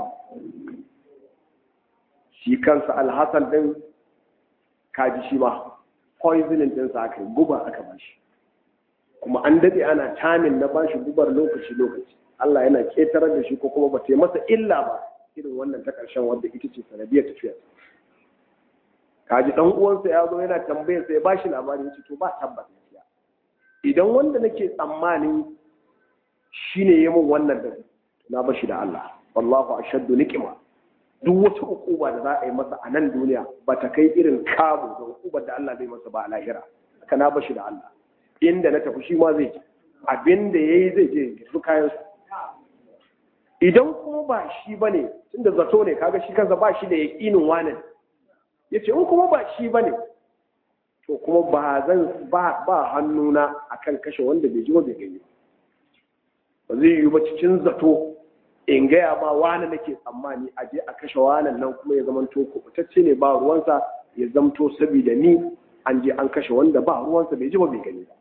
shi kansa alhassan din kaji shi ma poisoning din sa aka yi guba aka bashi kuma an daɗe ana tamin na bashi gubar lokaci lokaci Allah yana ƙetarar da shi ko kuma ba ta yi masa illa ba irin wannan ta ƙarshen wadda ita ce sanadiyar tafiya kaji dan uwansa ya zo yana tambayar sai ba shi labari ya ce to ba tabbas gaskiya idan wanda nake tsammanin shine ya min wannan da na bashi da Allah wallahu ashaddu niqma duk wata hukuma da za a yi masa a nan duniya ba ta kai irin kamu da hukumar da Allah zai masa ba a lahira haka na bashi da Allah inda na tafi shi ma zai je abin da yayi zai je su kayan su idan kuma ba shi bane tunda zato ne kaga shi kansa ba shi da yaqinin wani ya ce in kuma ba shi ba ne to kuma ba zan ba ba hannuna akan kashe wanda bai ji ba bai gani ba zai yi ba cikin zato in gaya ma wani nake tsammani a je a kashe wanan nan kuma ya zamanto kubutacce ne ba ruwansa ya zamto saboda ni an je an kashe wanda ba ruwansa bai ji ba bai gani ba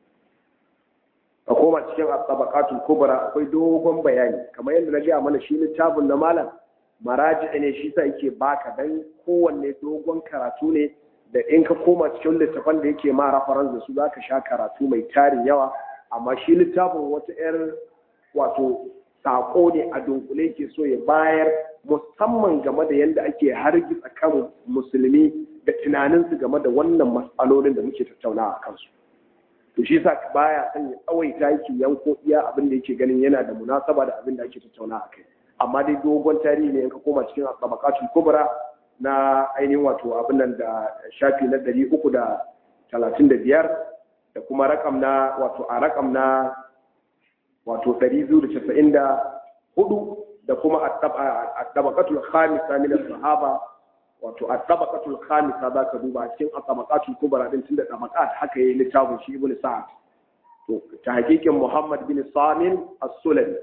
a koma cikin tabaqatul kubra akwai dogon bayani kamar yadda na gaya mana shi littafin na malam maraji ne shi sa yake baka dan kowanne dogon karatu ne da in ka koma cikin littafan da yake ma reference da su zaka sha karatu mai tarin yawa amma shi littafin wata yar wato sako ne a dunkule ke so ya bayar musamman game da yadda ake hargitsa kan musulmi da tunaninsu game da wannan matsalolin da muke tattaunawa a kansu to shi sa baya son ya tsawaita yake yanko iya abin da yake ganin yana da munasaba da abin da ake tattaunawa a kai amma dai dogon tarihi ne in ka koma cikin tabaqatul kubra na ainihin wato abin nan da shafi na ɗari uku da talatin da biyar da kuma rakam na wato a rakam na wato ɗari biyu da casa'in da hudu da kuma a tabaqatul khamisa min sahaba wato a tabaqatul khamisa za ka duba cikin a tabaqatul kubra din tunda tabaqat haka yayi littafin shi ibnu sa'ad to ta hakikin muhammad bin samin as-sulami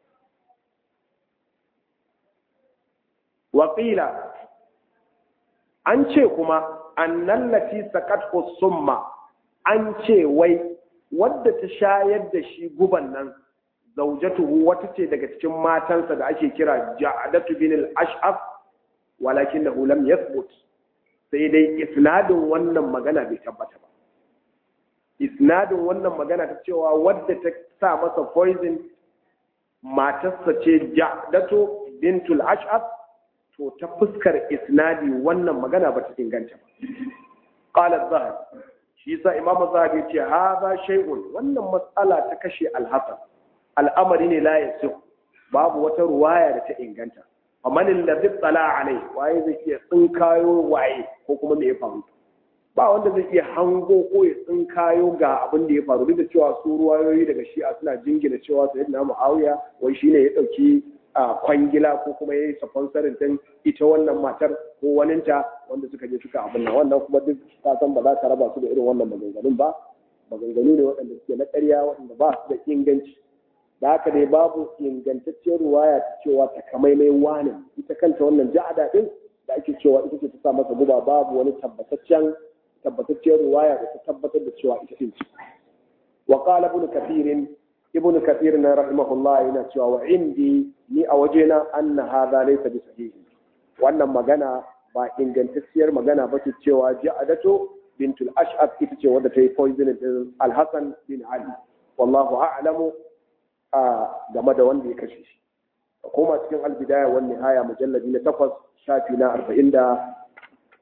waƙila an ce kuma annan lati sakat summa an ce wai wadda ta shayar da shi guban nan zaujatuhu wata ce daga cikin matansa da ake kira ja'adatu bin al-ash'af walakin da lam yathbut sai dai isnadin wannan magana bai tabbata ba isnadin wannan magana ta cewa wadda ta sa masa poison matarsa ce ja'adatu bintul ash'af to ta fuskar isnadi wannan magana ba ta inganta ba qala zahabi shi yasa imamu zahabi ce hadha shay'un wannan matsala ta kashe al-hasan al'amari ne la yasih babu wata ruwaya da ta inganta faman alladhi tsala alai waye zai iya tsinkayo waye ko kuma me ya faru ba wanda zai iya hango ko ya tsinkayo ga abin da ya faru duk da cewa su ruwayoyi daga shi'a suna jingina cewa sayyidina muawiya wai shine ya dauki a kwangila ko kuma ya yi sponsorin din ita wannan matar ko waninta wanda suka je suka abin nan wannan kuma duk ka san ba za ka raba su da irin wannan maganganun ba maganganu ne waɗanda suke na ƙarya waɗanda ba su da inganci da haka dai babu ingantacciyar ruwaya ta cewa ta kamaimai wani ita kanta wannan ja'ada din da ake cewa ita ce ta sa masa guba babu wani tabbataccen tabbatacciyar ruwaya da ta tabbatar da cewa ita ce wa qala ibn kathirin ibn kathir na rahimahullah yana cewa wa indi ni a wajena anna hadha laysa bi sahihi wannan magana ba ingantacciyar magana ba ce cewa ja'adatu bintul ash'ab ita ce wadda ta yi poison din al-hasan bin ali wallahu a'lamu a game da wanda ya kashe shi a koma cikin al-bidaya wan nihaya mujalladi na takwas shafi na arba'in da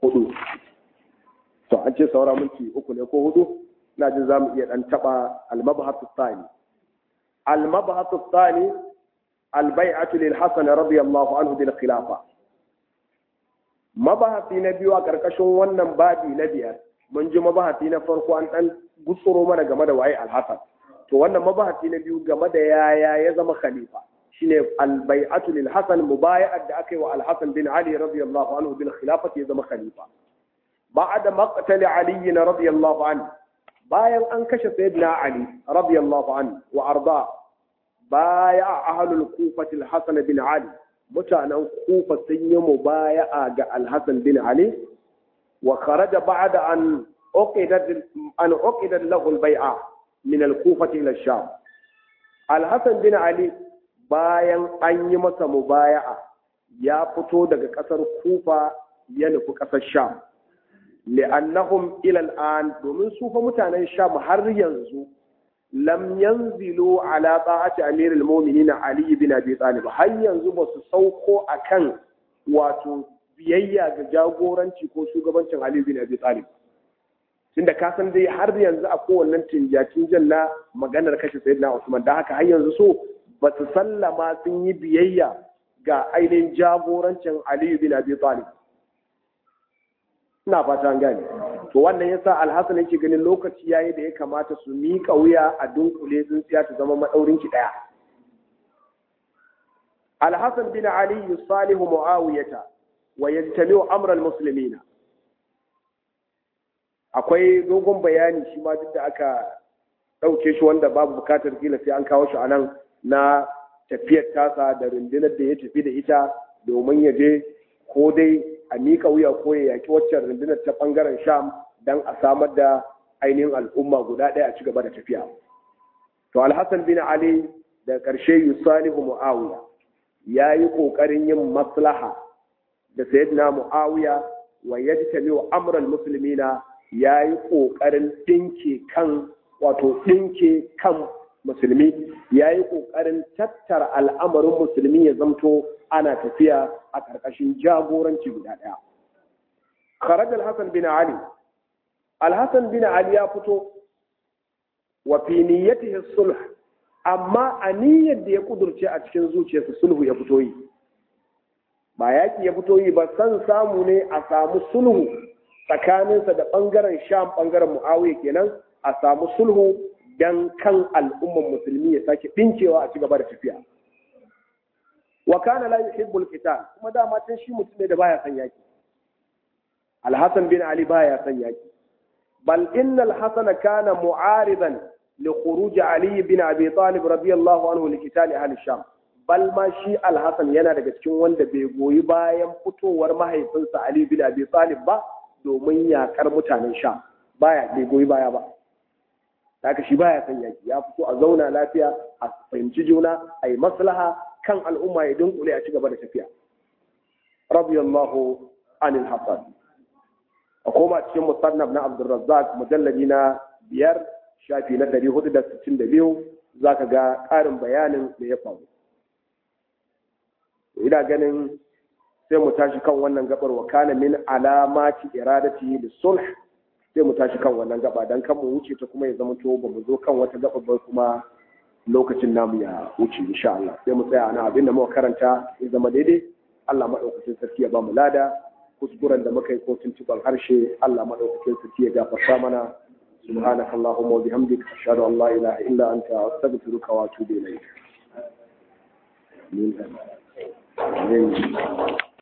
hudu to an ce saura minti uku ne ko hudu ina jin za mu iya dan taba almabahatu tsani almabahatu tsani albai'atu lil hasan radiyallahu anhu bil khilafa mabahati na biyu a karkashin wannan babi na biyar mun ji mabahati na farko an dan gutsuro mana game da waye alhasan to wannan mabahati na biyu game da yaya ya zama khalifa shine albai'atu lil hasan mubaya'at da aka yi wa alhasan bin ali radiyallahu anhu bil khilafati ya zama khalifa ba'da maqtal ali radiyallahu anhu bayan an kashe sayyidina ali radiyallahu anhu wa arda baya ahlul kufati al-hasan bin ali mutanen kufa sun yi mubaya'a ga al-hasan bin ali wa kharaja ba'da an uqidat an uqidat lahu al-bai'a min al-kufati ila sham al-hasan bin ali bayan an yi masa mubaya'a ya fito daga kasar kufa ya nufi kasar sham li'annahum ila al'an domin su fa mutanen sham har yanzu lam yanzilu ala ta'ati amirul mu'minin ali bin abi talib har yanzu ba su sauko akan wato biyayya ga jagoranci ko shugabancin ali bin abi talib tunda ka san dai har yanzu a kowannen tinjatin janna maganar kashe sayyidina usman da haka har yanzu so ba su sallama sun yi biyayya ga ainihin jagorancin ali bin abi talib ina fata an gane to wannan yasa alhassan yake ganin lokaci yayi da ya kamata su miƙa wuya a dunkule tsintsiya ta zama madaurin ki daya alhassan bin ali yusalihu muawiyata wa yantamiu amra almuslimina akwai dogon bayani shi ma duk da aka ɗauke shi wanda babu bukatar kila sai an kawo shi a nan na tafiyar tasa da rundunar da ya tafi da ita domin ya je ko dai a miƙa wuya ko ya yaƙi waccan rundunar ta ɓangaren sham don a samar da ainihin al'umma guda ɗaya a ci gaba da tafiya to alhassan bin ali da ƙarshe yusalihu mu'awiya ya yi ƙoƙarin yin maslaha da sayyidina mu'awiya wa yajtami wa amral muslimina ya yi ƙoƙarin ɗinke kan wato ɗinke kan musulmi ya yi ƙoƙarin tattara al'amarin musulmi ya zamto ana tafiya a ƙarƙashin jagoranci guda ɗaya. Kharaj al-Hassan bin Ali Al-Hassan bin Ali ya fito wa fi niyyatihi sulh amma a niyyar da ya kudurce a cikin zuciyarsa sulhu ya fito yi ba yaƙi ya fito yi ba san samu ne a samu sulhu tsakaninsa da ɓangaren sham ɓangaren mu'awiya kenan a samu sulhu dan kan al'umman musulmi ya sake ɗinkewa a ci gaba da tafiya wa kana la yuhibbul qital kuma dama tun shi mutum ne da baya son yaki al-hasan bin ali baya son yaki bal inna al-hasan kana mu'aridan li khuruj ali bin abi talib radiyallahu anhu li qital ahli sham bal ma shi al-hasan yana daga cikin wanda bai goyi bayan fitowar mahaifinsa ali bin abi talib ba domin yakar mutanen sham baya bai goyi baya ba haka shi baya son yaki ya fito a zauna lafiya a fahimci juna a yi maslaha kan al'umma ya dunkule a ci gaba da tafiya radiyallahu anil hasan a koma cikin musannaf na abdurrazzaq mujalladi na biyar shafi na ɗari hudu da sittin da biyu za ka ga ƙarin bayanin da ya faru ina ganin sai mu tashi kan wannan gabar wa kana min alamati iradati da sulh sai mu tashi kan wannan gaba dan kan mu wuce ta kuma ya zama to ba mu zo kan wata gaba ba kuma lokacin namu ya wuce insha Allah sai mu tsaya ana abinda muka karanta ya zama daidai Allah madaukakin sarki ya ba mu lada kuskuren da muka yi ko tuntuban harshe Allah madaukakin sarki ya gafarta mana سبحانك اللهم وبحمدك أشهد أن لا إله إلا أنت أستغفرك وأتوب إليك. آمين.